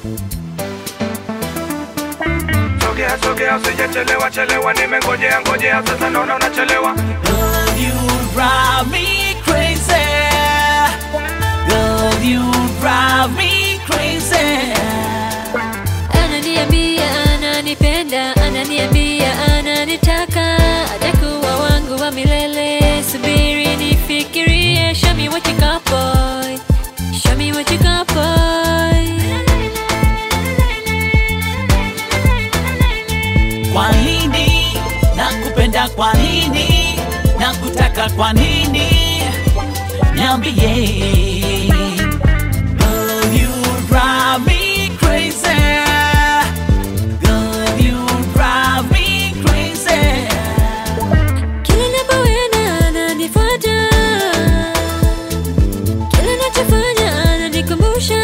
Sogea sogea usijachelewa chelewa nimengojea ngojea sasa naona unachelewa Girl, you drive me crazy. Girl, you drive me crazy. Ananiambia ananipenda, ananiambia ananitaka, atakuwa wangu wa milele. Subiri nifikirie, show me what you got boy, show me what you got boy. Kwa nini nakupenda? Kwa nini nakutaka? Kwa nini niambie. Girl, you drive me crazy. Girl, you drive me crazy. Kila napoenda ananifuata, kila nachofanya ananikumbusha,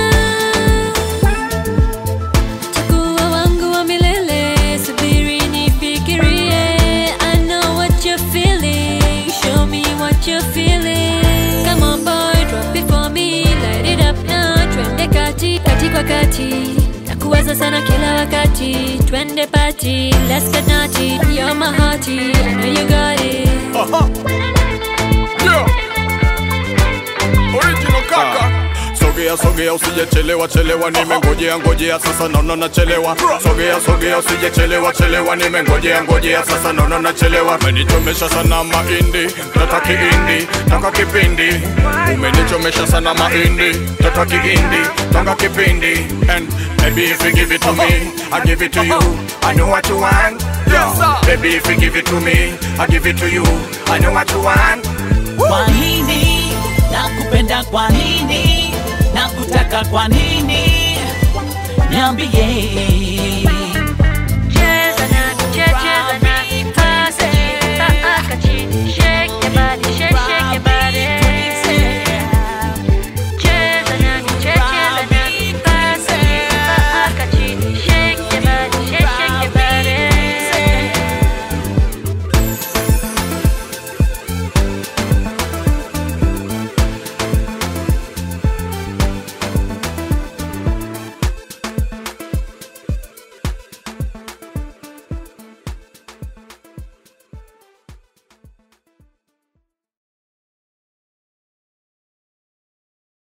takuwa wangu wa milele. Subiri nifikirie, I know what you're feeling, show me what you're feeling. Come on boy, drop it for me, light it up now, twende kati kati kwa kati nakuwaza sana kila wakati, twende party, let's get naughty, you're my hearty, I know you got it. Yeah. Original kaka Sogea sogea usijechelewa chelewa nimengojea ngojea sasa naona nachelewa Sogea sogea usijechelewa chelewa nimengojea ngojea sasa naona nachelewa Umenichomesha sana mahindi tata kiindi taka kipindi Umenichomesha sana mahindi tata kiindi taka kipindi And baby if you give it to me I give it to you I know what you want yeah. Baby if you give it to me I give it to you I know what you want Kwa nini nakupenda? Kwa nini nakutaka? Kwa nini niambie.